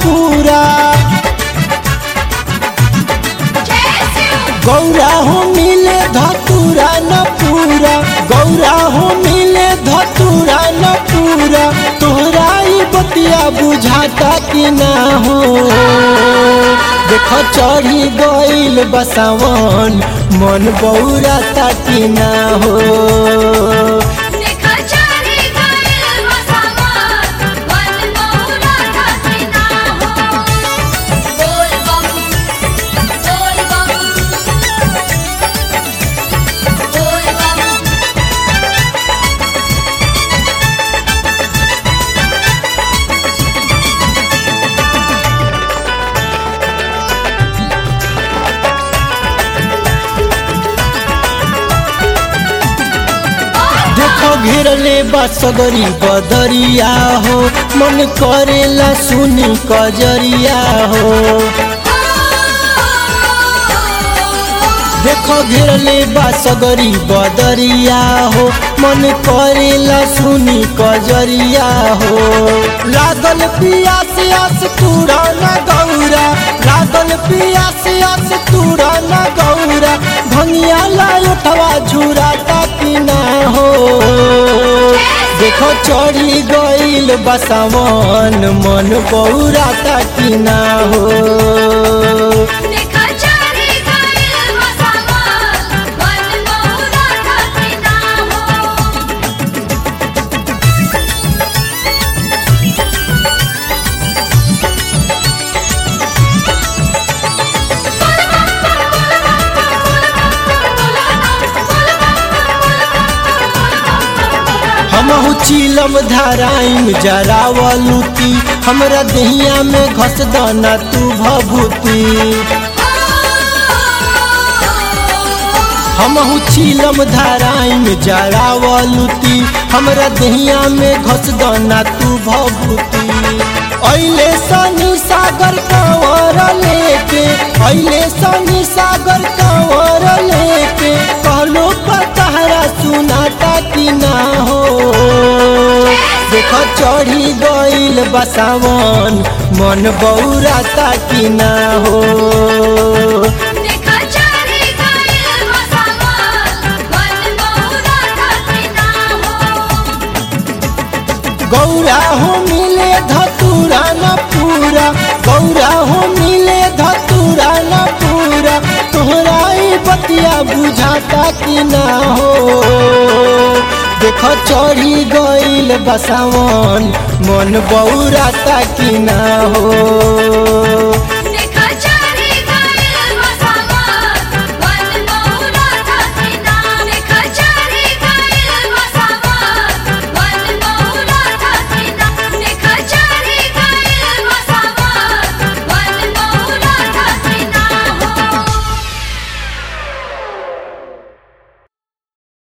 पूरा गौरा हो मिले धतूरा न पूरा गौरा हो मिले धतूरा न पूरा तोहरा ई बतिया बुझाता कि ना हो देख चढ़ी गईल बसावन मन बौरा कि ना हो देखा चारी गइल बसावन मन मौला खाती ना हो बोल बम बोल बम बोल बम देखो घेरले बसगरी बदरिया हो मन करेला सुनी कजरिया हो देखो घेरले बसगरी बदरिया हो मन करेला सुनी कजरिया हो लागल पियास आस तूरा न गौरा लागल पियास आस तूरा न गौरा भंगिया लायठवा झुराता कि ना हो देखो चढ़ी गईल बसावन मन बौराता कि ना हो देखा चारी गइल बसावन मन मौला खाती ना हो हमहु चीलम धाराइम जरावलुती हमरा दहिया में घस दाना तू भभूति हमहु चीलम धाराइम जरावलुती हमरा दहिया में घस दाना तू भभूति ऐले सनी सागर कंवर लेके ऐले सनी सागर कंवर लेके कहलो पर तहरा सुनाता कि ना हो देखो चढ़ी गईल बसावन मन बौराता कि ना हो देखा चारी गइल बसावन मन मौला खाती ना हो गौरा हो मिले धतूरा न पूरा गौरा हो मिले धतूरा न पूरा तोहरा ई बतिया बुझाता कि ना हो देखो चढ़ी गईल बसावन मन बौराता कि ना हो